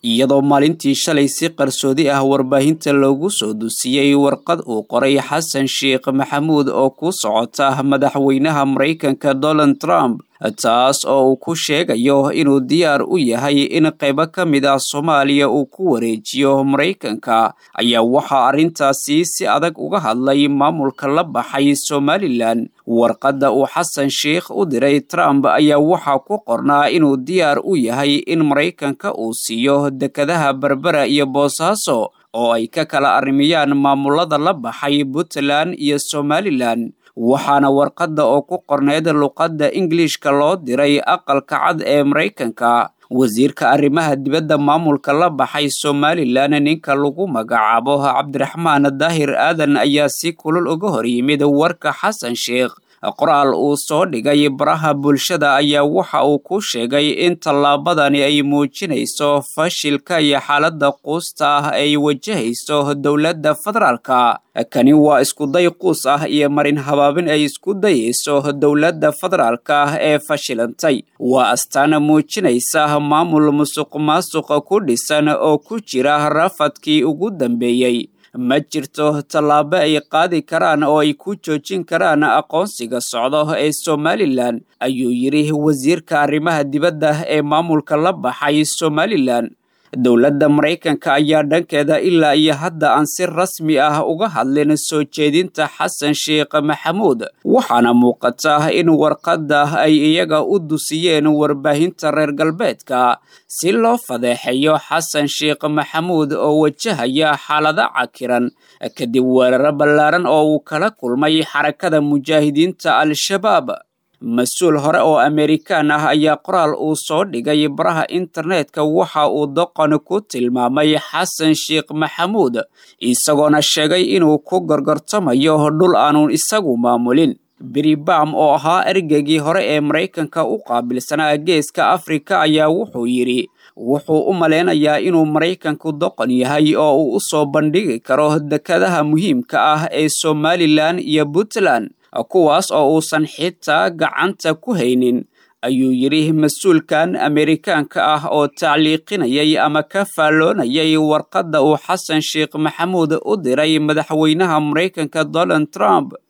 iyadoo maalintii shalay si qarsoodi ah warbaahinta loogu soo dusiyey warqad uu qoray xasan sheekh maxamuud oo ku socota madaxweynaha maraykanka donald trump taas oo uu ku sheegayo inuu diyaar u yahay in qaybo ka mid ah soomaaliya uu ku wareejiyo maraykanka ayaa waxaa arrintaasi si adag uga hadlay maamulka la baxay somalilan warqadda uu xasan sheekh u diray trump ayaa waxaa ku qornaa inuu diyaar u yahay in maraykanka uu siiyo dekadaha berbera iyo boosaaso oo ay ka kala arrimiyaan maamulada la baxay puntland iyo somalilan waxaana warqadda oo ku qorneyd luqadda ingilishka loo diray aqalka cad ee maraykanka wasiirka arrimaha dibadda maamulka la baxay somalilan ninka lagu magacaabo cabdiraxmaan daahir aadan ayaa si kulul uga hor yimid warka xasan sheekh qoraal uu soo dhigay baraha bulshada ayaa waxa uu ku sheegay in tallaabadani ay muujinayso fashilka iyo xaaladda quusta ah ay wajahayso dowladda federaalka kani waa iskuday quus ah iyo marin habaabin ay isku dayayso dowladda federaalka ah ee fashilantay waa astaana muujinaysa maamul musuq maasuqa ku dhisan oo ku jira rafadkii ugu dambeeyey ma jirto tallaabo ay qaadi karaan oo ay ku joojin karaan aqoonsiga socdo ee somalilan ayuu yidhi wasiirka arrimaha dibadda ee maamulka la baxay somalilan dowladda maraykanka ayaa dhankeeda ilaa iyo hadda aan si rasmi ah uga hadlin soo jeedinta xasan sheekh maxamuud waxaana muuqata in warqadda ay iyaga u dusiyeen warbaahinta reer galbeedka si loo fadeexeeyo xasan sheekh maxamuud oo wajahaya xaalado cakiran kadib weeraro ballaaran oo uu kala kulmay xarakada mujaahidiinta al-shabaab mas-uul hore oo amerikaan ah ayaa qoraal uu soo dhigay baraha internetka waxa uu doqon ku tilmaamay xasan sheekh maxamuud isagoona sheegay inuu ku gorgortamayo dhul aanu isagu maamulin bribam oo ahaa ergeygii hore ee maraykanka u qaabilsanaa geeska afrika ayaa wuxuu yidhi wuxuu u maleynayaa inuu maraykanku doqon yahay oo uu u soo bandhigi karo dekadaha muhiimka ah ee somalilan iyo puntland kuwaas oo uusan xitaa gacanta ku haynin ayuu yidhi mas-uulkan amerikaanka ah oo tacliiqinayay ama ka faalloonayay warqadda uu xasan sheekh maxamuud u diray madaxweynaha maraykanka donald trump